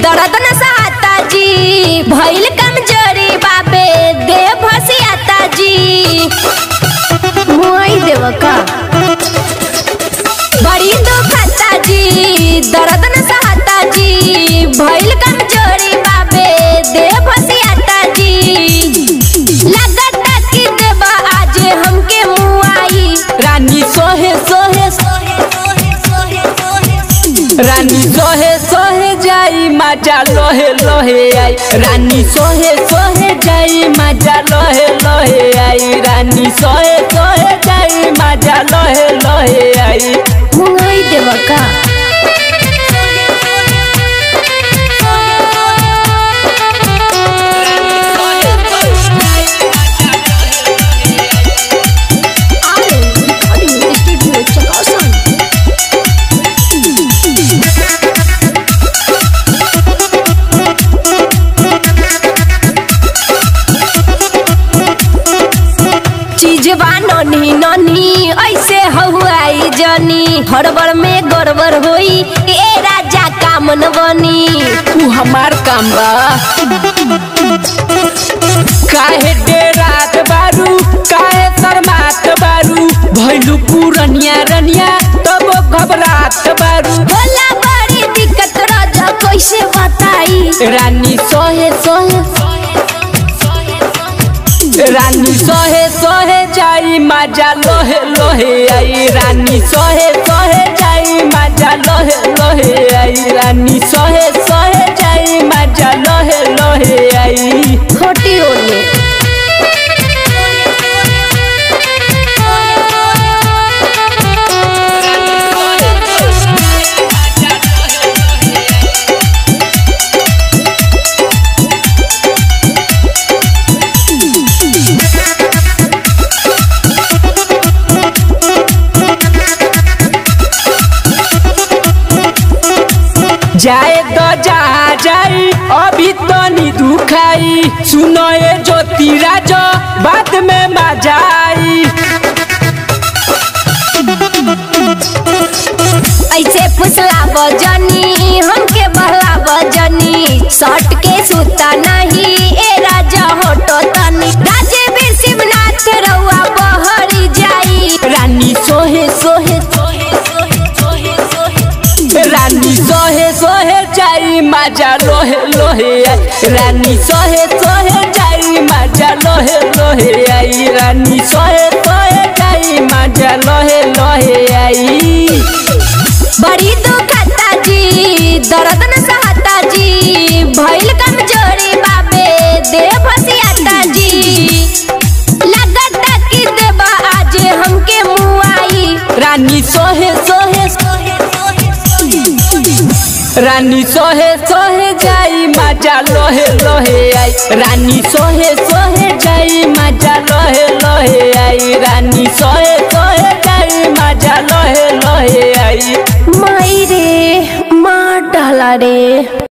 दर्द न सहाता जी भइल कमजोरी बाबे दे भसियाता जी मुआई देव का बड़ी दुखता जी दर्द न सहाता जी भइल कमजोरी बाबे दे भसियाता जी लगता कि देव आज हमके मुआई रानी सोहे सोहे रानी सोहे सोहे जाई मजा लोहे लोहे आई रानी सोहे सोहे जाई मजा लोहे लोहे आई रानी सोहे सोहे जाई मजा लोहे लोहे आई मुआई देव का चीजवा ननी ननी ऐसे हहुआई जनी हड़बड़ में गड़बड़ होई ए राजा कामन बनी तू हमार काम बा काहे डेरात बारू काहे शर्मात बारू भैलू पुरनिया रनिया तब घबरात बारू होला बड़ी दिक्कत राजा कैसे बताई रानी सोहे सोहे रानी सोहे सोहे जाई मजा लोहे लोहे आई रानी सोहे सोहे जाई मजा लोहे लोहे आई रानी सोहे सोहे जाई मजा लोहे लोहे आई खोटी ओले जाए तो जहाँ जाई अभी तो नी दुखाई सुनो ये ज्योति राजो बाद में मजा आई ऐसे फुसला बजनी हमके बहला बजनी सट के सुता नहीं ए राजा होटो तनी राजे बीर शिवनाथ रउआ बहरी जाई रानी सोहे सोहे रानी सोहे सोहे जाई मजा लोहे लोहे आई रानी सोहे सोहे जाई मजा लोहे लोहे आई रानी सोहे सोहे जाई मजा लोहे लोहे आई बड़ी दुखता जी दर्द न सहता जी भइल कमजोरी बाबे दे भसियाता जी लगता कि देबा आज हमके मुआई रानी सोहे सोहे रानी सोहे सोहे जाई मजा लोहे लोहे आई रानी सोहे सोहे जाई मजा लोहे लोहे आई रानी सोहे सोहे जाई मजा लोहे लोहे आई माई रे मार डाला रे